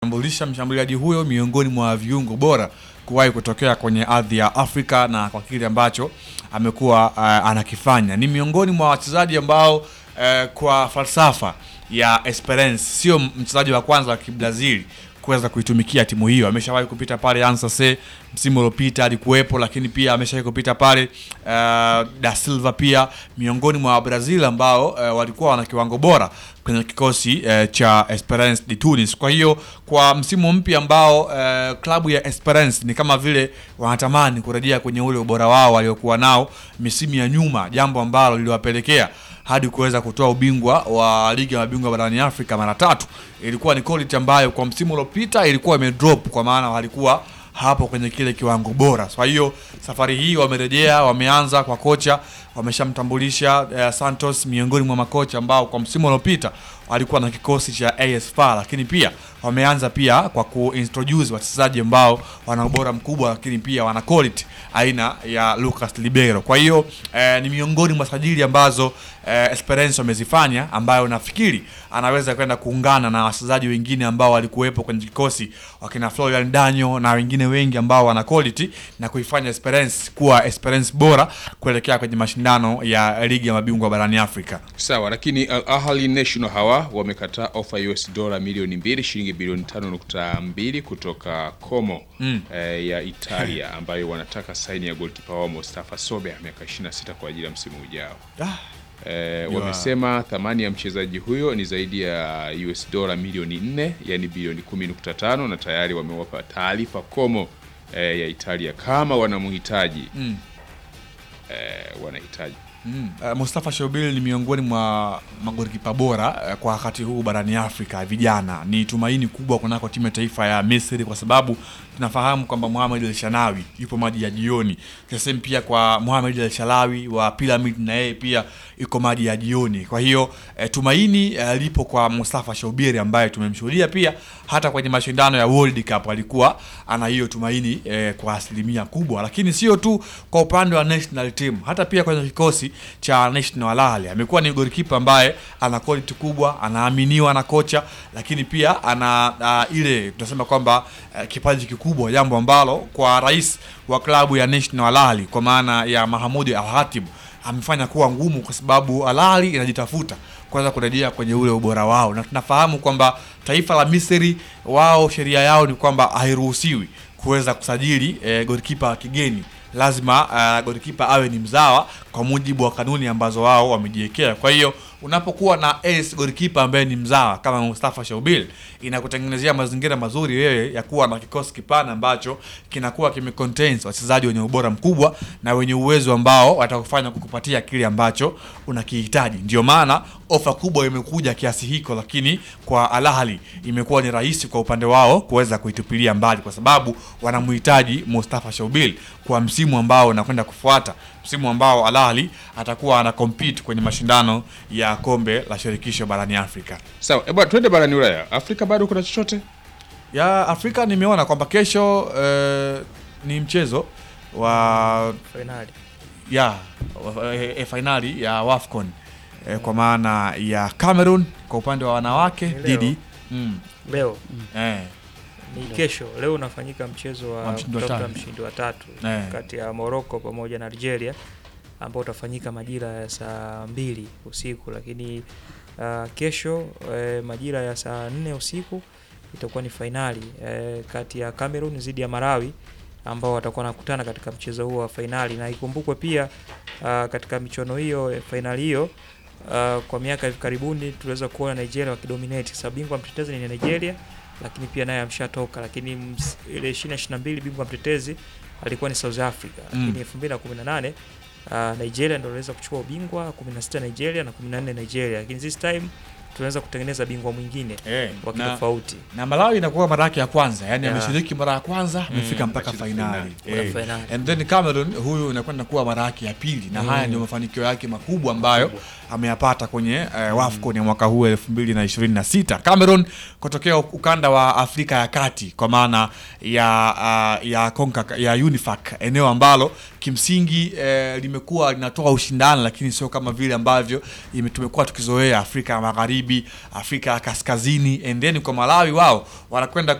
tambulisha mshambuliaji huyo miongoni mwa viungo bora kuwahi kutokea kwenye ardhi ya Afrika na kwa kile ambacho amekuwa uh, anakifanya. Ni miongoni mwa wachezaji ambao uh, kwa falsafa ya Esperance sio mchezaji wa kwanza wa Kibrazili kuweza kuitumikia timu hiyo. Ameshawahi kupita pale Ansase msimu uliopita alikuwepo, lakini pia ameshawahi kupita pale uh, Da Silva pia miongoni mwa Brazil ambao uh, walikuwa wana kiwango bora kwenye kikosi uh, cha Esperance de Tunis. Kwa hiyo kwa msimu mpya ambao uh, klabu ya Esperance ni kama vile wanatamani kurejea kwenye ule ubora wao waliokuwa nao misimu ya nyuma, jambo ambalo liliwapelekea hadi kuweza kutoa ubingwa wa ligi ya mabingwa barani Afrika mara tatu. Ilikuwa ni quality ambayo kwa msimu uliopita ilikuwa imedrop, kwa maana walikuwa hapo kwenye kile kiwango bora. Kwa hiyo safari hii wamerejea, wameanza kwa kocha, wameshamtambulisha eh, Santos miongoni mwa makocha ambao kwa msimu uliopita walikuwa na kikosi cha AS FAR, lakini pia wameanza pia kwa kuintroduce wachezaji ambao wana ubora mkubwa, lakini pia wana quality aina ya Lucas Libero. Kwa hiyo eh, ni miongoni mwa sajili ambazo eh, Esperance wamezifanya ambayo nafikiri anaweza kwenda kuungana na wachezaji wengine ambao walikuwepo kwenye kikosi wakina Florian Danyo na wengine wengi ambao wana quality na kuifanya Esperance kuwa Esperance bora kuelekea kwenye mashindano ya ligi ya mabingwa barani Afrika. Sawa, lakini Al Ahly National hawa wamekataa ofa ya US dola milioni mbili shilingi bilioni tano nukta mbili kutoka Como Mm. eh, ya Italia ambayo wanataka saini ya golkipa wao Mustafa Sobe miaka 26 kwa ajili ya msimu ujao. Ah, Eh, Yua. wamesema thamani ya mchezaji huyo ni zaidi ya US dola milioni 4 yani bilioni 10.5 na tayari wamewapa taarifa Como eh, ya Italia kama wanamhitaji mm. eh, wanahitaji Mm. Uh, Mustafa Shobil ni miongoni mwa magolikipa bora uh, kwa wakati huu barani Afrika vijana. Ni tumaini kubwa kunako timu ya taifa ya Misri kwa sababu tunafahamu kwamba Mohamed El Shanawi yupo maji ya jioni. Sasa pia kwa Mohamed El Shalawi wa Pyramid na yeye pia yuko maji ya jioni. Kwa hiyo uh, tumaini uh, lipo kwa Mustafa Shobil ambaye tumemshuhudia pia hata kwenye mashindano ya World Cup alikuwa ana hiyo tumaini eh, kwa asilimia kubwa, lakini sio tu kwa upande wa national team, hata pia kwenye kikosi cha National Al Ahly amekuwa ni golikipa ambaye ana quality kubwa, anaaminiwa na kocha, lakini pia ana uh, ile tunasema kwamba uh, kipaji kikubwa, jambo ambalo kwa rais wa klabu ya National Al Ahly kwa maana ya Mahamud Al Hatib amefanya kuwa ngumu, kwa sababu Al Ahly inajitafuta kwanza kurejea kwenye ule ubora wao, na tunafahamu kwamba taifa la Misri wao sheria yao ni kwamba hairuhusiwi kuweza kusajili eh, golikipa wa kigeni lazima uh, golikipa awe ni mzawa kwa mujibu wa kanuni ambazo wao wamejiwekea. Kwa hiyo unapokuwa na ace golikipa ambaye ni mzawa kama Mustafa Shaubil, inakutengenezea mazingira mazuri wewe ya kuwa na kikosi kipana ambacho kinakuwa kimecontains wachezaji wenye ubora mkubwa na wenye uwezo ambao watakufanya kukupatia kile ambacho unakihitaji. Ndio maana ofa kubwa imekuja kiasi hiko, lakini kwa Al Ahly imekuwa ni rahisi kwa upande wao kuweza kuitupilia mbali, kwa sababu wanamhitaji Mustafa Shaubil kwa msimu ambao unakwenda kufuata, msimu ambao Al Ahly atakuwa ana compete kwenye mashindano ya kombe la shirikisho barani Afrika. sawa. Eh, bwana, twende barani Ulaya. Afrika bado kuna chochote? Ya Afrika nimeona kwamba kesho eh, ni mchezo wa fainali ya wa- eh, eh, fainali ya WAFCON eh, kwa maana ya Cameroon kwa upande wa wanawake Ni leo. dhidi mm, leo eh, ni kesho. Leo unafanyika mchezo Wa wa mshindi wa kutafuta tatu. mshindi wa tatu Eh. kati ya Morocco pamoja na Algeria ambao utafanyika majira ya saa mbili usiku, lakini uh, kesho eh, majira ya saa nne usiku itakuwa ni fainali eh, kati ya Cameroon dhidi ya Malawi ambao watakuwa wanakutana katika mchezo huo wa fainali, na ikumbukwe pia uh, katika michuano hiyo eh, fainali hiyo uh, kwa miaka hivi karibuni tuliweza kuona Nigeria wakidominate. Sasa bingwa mtetezi ni Nigeria, lakini pia naye ameshatoka, lakini ms- ile 2022 bingwa mtetezi alikuwa ni South Africa, Mm. lakini 2018 uh, Nigeria ndio aliweza kuchukua ubingwa 16 Nigeria na 14 Nigeria, lakini this time tunaweza kutengeneza bingwa mwingine eh, wa na, kitofauti na Malawi inakuwa mara yake ya kwanza, yani Yeah. ameshiriki mara ya kwanza amefika Mm, mpaka amecheza fainali Kuna eh. fainali. And then Cameroon huyu inakwenda kuwa mara yake ya pili na haya ndio mafanikio yake makubwa ambayo ameyapata kwenye eh, WAFCON ya mwaka huu 2026. Cameroon kutokea ukanda wa Afrika ya Kati kwa maana ya uh, ya Konka, ya UNIFAC eneo ambalo kimsingi eh, limekuwa linatoa ushindani lakini sio kama vile ambavyo ime- tumekuwa tukizoea Afrika ya Magharibi Magharibi, Afrika ya Kaskazini and then kwa Malawi wao wanakwenda